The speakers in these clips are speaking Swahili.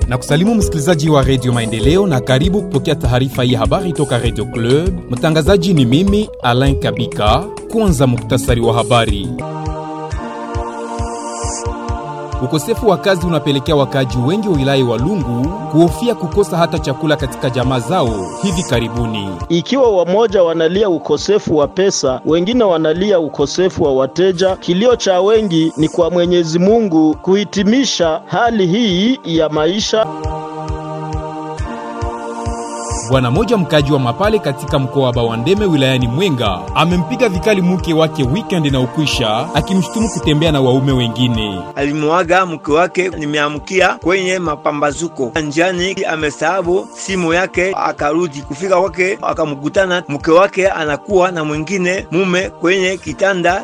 na kusalimu msikilizaji wa redio Maendeleo na karibu kupokea taarifa hii habari toka redio Club. Mtangazaji ni mimi Alain Kabika. Kwanza muktasari wa habari. Ukosefu wa kazi unapelekea wakaaji wengi wa wilaya wa Lungu kuhofia kukosa hata chakula katika jamaa zao hivi karibuni. Ikiwa wamoja wanalia ukosefu wa pesa, wengine wanalia ukosefu wa wateja. Kilio cha wengi ni kwa Mwenyezi Mungu kuhitimisha hali hii ya maisha. Bwana moja mkaji wa Mapale katika mkoa wa Bawandeme wilayani Mwenga amempiga vikali mke wake weekend na ukwisha, akimshutumu kutembea na waume wengine. Alimwaga mke wake, nimeamkia kwenye mapambazuko njiani, amesahabu simu yake, akarudi kufika kwake, akamkutana mke wake anakuwa na mwingine mume kwenye kitanda.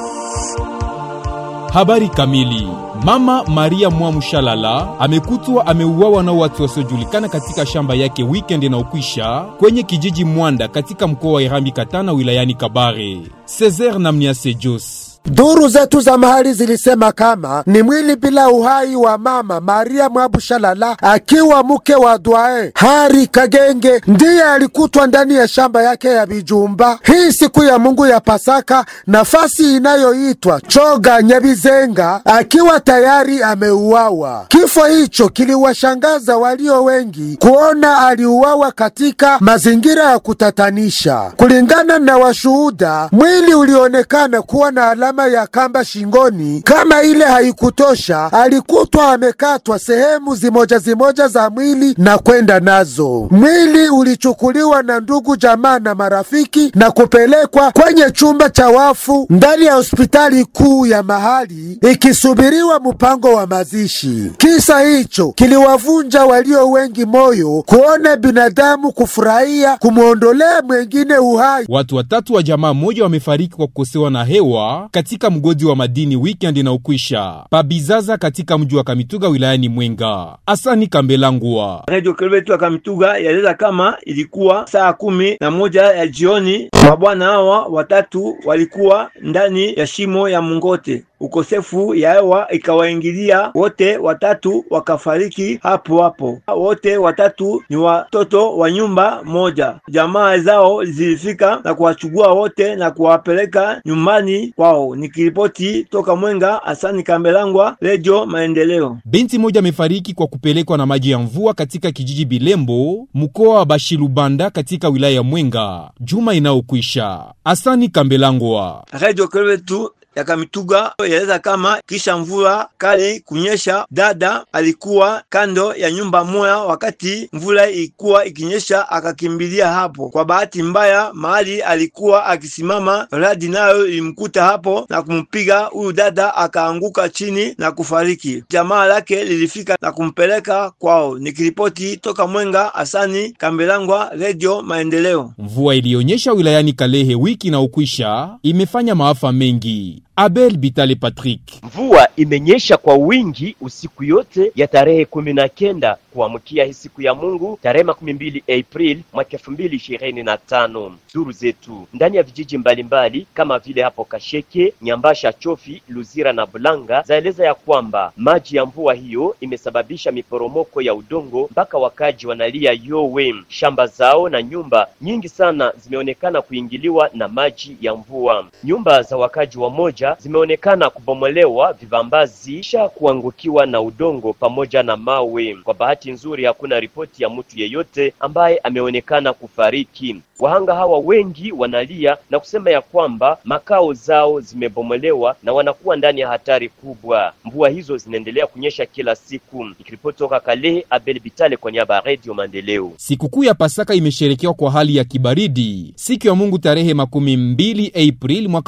Habari kamili. Mama Maria Mwamushalala amekutwa ameuawa na watu wasiojulikana katika shamba yake weekend na ukwisha kwenye kijiji Mwanda katika mkoa wa Irambi Katana wilayani Kabare. Cesar Namniase Jos Duru zetu za mahali zilisema kama ni mwili bila uhai wa mama Maria Mwabushalala akiwa mke wa Dwae Hari Kagenge ndiye alikutwa ndani ya shamba yake ya Bijumba hii siku ya Mungu ya Pasaka, nafasi inayoitwa Choga Nyabizenga, akiwa tayari ameuawa. Kifo hicho kiliwashangaza walio wengi kuona aliuawa katika mazingira ya kutatanisha. Kulingana na washuhuda, mwili ulionekana kuwa na alama ya kamba shingoni. Kama ile haikutosha, alikutwa amekatwa sehemu zimoja zimoja za mwili na kwenda nazo. Mwili ulichukuliwa na ndugu, jamaa na marafiki na kupelekwa kwenye chumba cha wafu ndani ya hospitali kuu ya mahali, ikisubiriwa mpango wa mazishi. Kisa hicho kiliwavunja walio wengi moyo kuona binadamu kufurahia kumwondolea mwengine uhai. Watu watatu wa jamaa moja wamefariki kwa kukosewa na hewa katika mgodi wa madini weekend na ukwisha pabizaza katika mji wa Kamituga wilayani Mwenga. Asani Kambelangwa, Radio Kelbetu ya Kamituga yaeleza kama ilikuwa saa kumi na moja ya jioni, mabwana hawa watatu walikuwa ndani ya shimo ya Mungote. Ukosefu ya hewa ikawaingilia wote watatu, wakafariki hapo hapo. Wote watatu ni watoto wa nyumba moja. Jamaa zao zilifika na kuwachukua wote na kuwapeleka nyumbani kwao. Nikiripoti toka Mwenga, Asani Kambelangwa, Radio Maendeleo. Binti moja amefariki kwa kupelekwa na maji ya mvua katika kijiji Bilembo, mkoa wa Bashilubanda katika wilaya ya Mwenga juma inayokwisha. Asani Kambelangwa, Radio Kelbetu ya Kamituga yaeleza kama kisha mvula kali kunyesha, dada alikuwa kando ya nyumba moya. Wakati mvula ilikuwa ikinyesha, akakimbilia hapo. Kwa bahati mbaya, mahali alikuwa akisimama, radi nayo ilimkuta hapo na kumpiga huyu dada, akaanguka chini na kufariki. Jamaa lake lilifika na kumpeleka kwao. Nikiripoti toka Mwenga, Asani Kambelangwa, Radio Maendeleo. Mvua iliyonyesha wilayani Kalehe wiki na ukwisha imefanya maafa mengi. Abel Bitale Patrick. Mvua imenyesha kwa wingi usiku yote ya tarehe kumi na kenda kuamkia hii siku ya Mungu tarehe makumi mbili April mwaka elfu mbili ishirini na tano. Duru zetu ndani ya vijiji mbalimbali mbali, kama vile hapo Kasheke, Nyambasha, Chofi, Luzira na Bulanga zaeleza ya kwamba maji ya mvua hiyo imesababisha miporomoko ya udongo mpaka wakaji wanalia yowe. Shamba zao na nyumba nyingi sana zimeonekana kuingiliwa na maji ya mvua. Nyumba za wakaji wa moja zimeonekana kubomolewa, vivambazi kisha kuangukiwa na udongo pamoja na mawe. Kwa bahati nzuri, hakuna ripoti ya mtu yeyote ambaye ameonekana kufariki. Wahanga hawa wengi wanalia na kusema ya kwamba makao zao zimebomolewa na wanakuwa ndani ya hatari kubwa. Mvua hizo zinaendelea kunyesha kila siku. Nikiripoti toka Kalehe, Abel Bitale kwa niaba ya Radio Maendeleo. Sikukuu ya Pasaka imesherekewa kwa hali ya kibaridi siku ya Mungu tarehe makumi mbili Aprili mwaka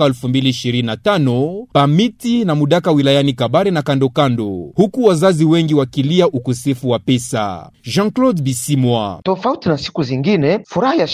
2025 pamiti na Mudaka wilayani Kabare na kando kando, huku wazazi wengi wakilia ukosefu wa pesa. Jean-Claude Bisimwa. Tofauti na siku zingine, furaha ya sherehe ya kufuka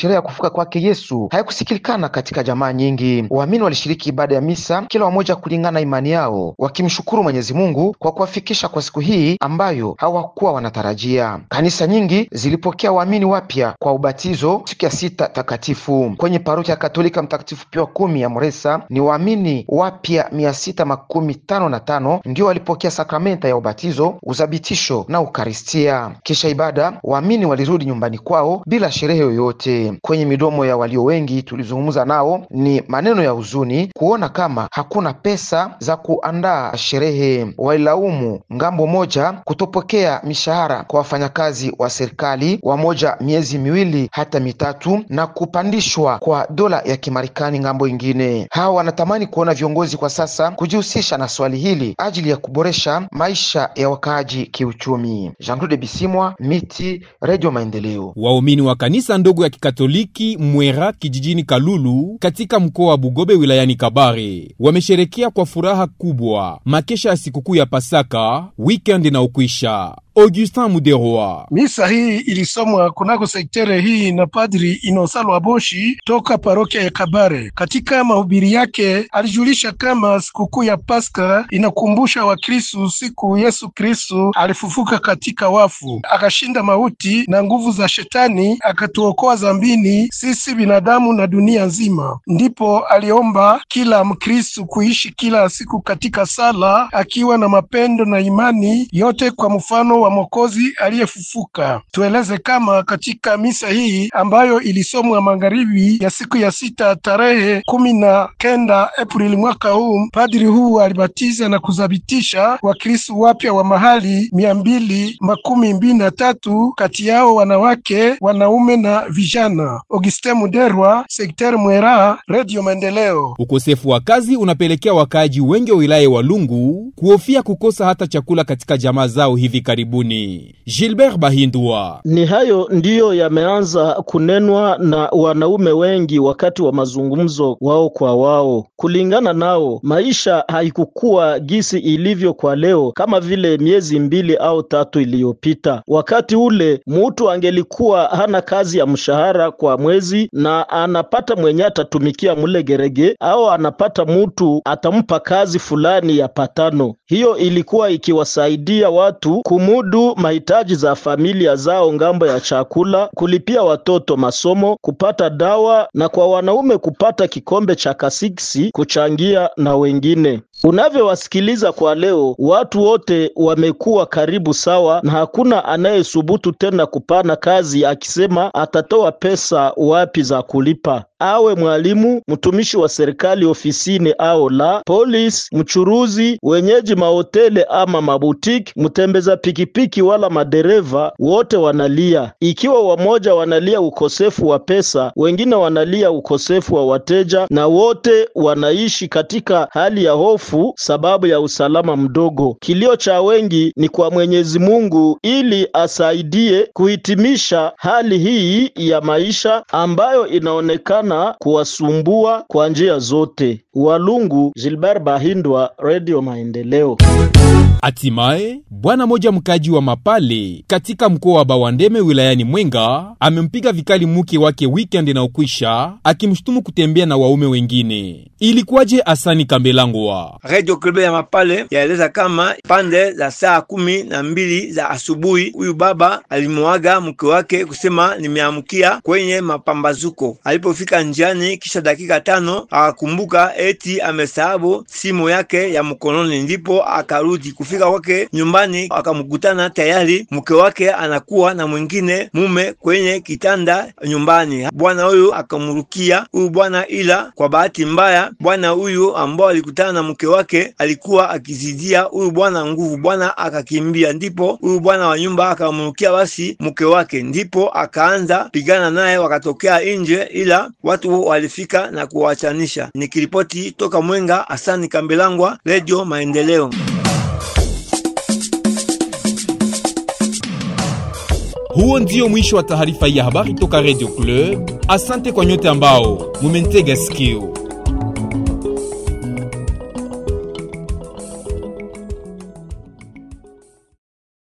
kufufuka kwake Yesu haikusikilikana katika jamaa nyingi. Waamini walishiriki ibada ya misa, kila wamoja kulingana na imani yao, wakimshukuru Mwenyezi Mungu kwa kuwafikisha kwa siku hii ambayo hawakuwa wanatarajia. Kanisa nyingi zilipokea waamini wapya kwa ubatizo siku ya sita takatifu. Kwenye parokia ya Katolika Mtakatifu Pio wa kumi ya Moresa ni waamini wapya mia sita makumi tano na tano ndio walipokea sakramenta ya ubatizo, uthabitisho na ukaristia. Kisha ibada, waamini walirudi nyumbani kwao bila sherehe yoyote. Kwenye midomo ya walio wengi tulizungumza nao ni maneno ya huzuni kuona kama hakuna pesa za kuandaa sherehe. Wailaumu ngambo moja kutopokea mishahara kwa wafanyakazi wa serikali, wamoja miezi miwili hata mitatu, na kupandishwa kwa dola ya Kimarekani ngambo ingine. Hawa wanatamani kuona viongozi kwa sasa kujihusisha na swali hili ajili ya kuboresha maisha ya wakaaji kiuchumi. Jean-Claude Bisimwa, Miti, Radio Maendeleo. Waumini wa kanisa ndogo ya Kikatoliki Mwera kijijini Kalulu katika mkoa wa Bugobe wilayani Kabare wamesherekea kwa furaha kubwa makesha ya sikukuu ya Pasaka weekend na ukwisha. Augustin Muderwa. Misa hii ilisomwa kunako sektere hii na Padri Inosalo Aboshi toka parokia ya Kabare. Katika mahubiri yake alijulisha kama sikukuu ya Pasaka inakumbusha Wakristu siku Yesu Kristu alifufuka katika wafu, akashinda mauti na nguvu za shetani, akatuokoa zambini sisi binadamu na dunia nzima. Ndipo aliomba kila Mkristu kuishi kila siku katika sala, akiwa na mapendo na imani yote kwa mfano wa Mwokozi aliyefufuka. Tueleze kama katika misa hii ambayo ilisomwa magharibi ya siku ya sita tarehe kumi na kenda Aprili mwaka huu, padri huu alibatiza na kuthabitisha Wakristo wapya wa mahali mia mbili makumi mbili na tatu, kati yao wanawake, wanaume na vijana. Augustin Muderwa, Sekter Mwera, Radio Maendeleo. Ukosefu wa kazi unapelekea wakaaji wengi wa wilaya wa Lungu kuhofia kukosa hata chakula katika jamaa zao hivi karibuni. Gilbert Bahindwa. Ni hayo ndiyo yameanza kunenwa na wanaume wengi wakati wa mazungumzo wao kwa wao. Kulingana nao, maisha haikukuwa gisi ilivyo kwa leo kama vile miezi mbili au tatu iliyopita. Wakati ule mutu angelikuwa hana kazi ya mshahara kwa mwezi na anapata mwenye atatumikia mule gerege au anapata mutu atampa kazi fulani ya patano. Hiyo ilikuwa ikiwasaidia watu kumudu mahitaji za familia zao ngambo ya chakula, kulipia watoto masomo, kupata dawa na kwa wanaume kupata kikombe cha kasiksi kuchangia na wengine. Unavyowasikiliza kwa leo, watu wote wamekuwa karibu sawa, na hakuna anayesubutu tena kupana kazi akisema atatoa pesa wapi za kulipa. Awe mwalimu, mtumishi wa serikali ofisini au la, polisi, mchuruzi, wenyeji mahoteli ama mabutiki, mtembeza pikipiki wala madereva, wote wanalia. Ikiwa wamoja wanalia ukosefu wa pesa, wengine wanalia ukosefu wa wateja, na wote wanaishi katika hali ya hofu sababu ya usalama mdogo. Kilio cha wengi ni kwa Mwenyezi Mungu ili asaidie kuhitimisha hali hii ya maisha ambayo inaonekana kuwasumbua kwa njia zote. Walungu, Gilbert Bahindwa, Radio Maendeleo. Hatimaye bwana moja mkaji wa Mapale katika mkoa wa Bawandeme wilayani Mwenga amempiga vikali mke wake weekend na ukwisha, akimshutumu kutembea na waume wengine. Ilikuwaje? Asani Kambelangwa. Radio Club ya Mapale yaeleza kama pande za saa kumi na mbili za asubuhi huyu baba alimuaga mke wake kusema nimeamkia kwenye mapambazuko. Alipofika njiani, kisha dakika tano akakumbuka eti amesahabu simu yake ya mkononi, ndipo akarudi. Kufika kwake nyumbani, akamkutana tayari mke wake anakuwa na mwingine mume kwenye kitanda nyumbani. Bwana huyu akamrukia huyu bwana, ila kwa bahati mbaya bwana huyu ambao alikutana na mke wake alikuwa akizidia huyu bwana nguvu. Bwana akakimbia, ndipo huyu bwana wa nyumba akamrukia basi mke wake, ndipo akaanza pigana naye, wakatokea nje, ila watu walifika na kuwachanisha. Nikiripoti toka Mwenga, Asani Kambelangwa, Radio Maendeleo. Huo ndio mwisho wa taarifa ya habari toka Radio Club. Asante kwa nyote ambao mumentega sikio.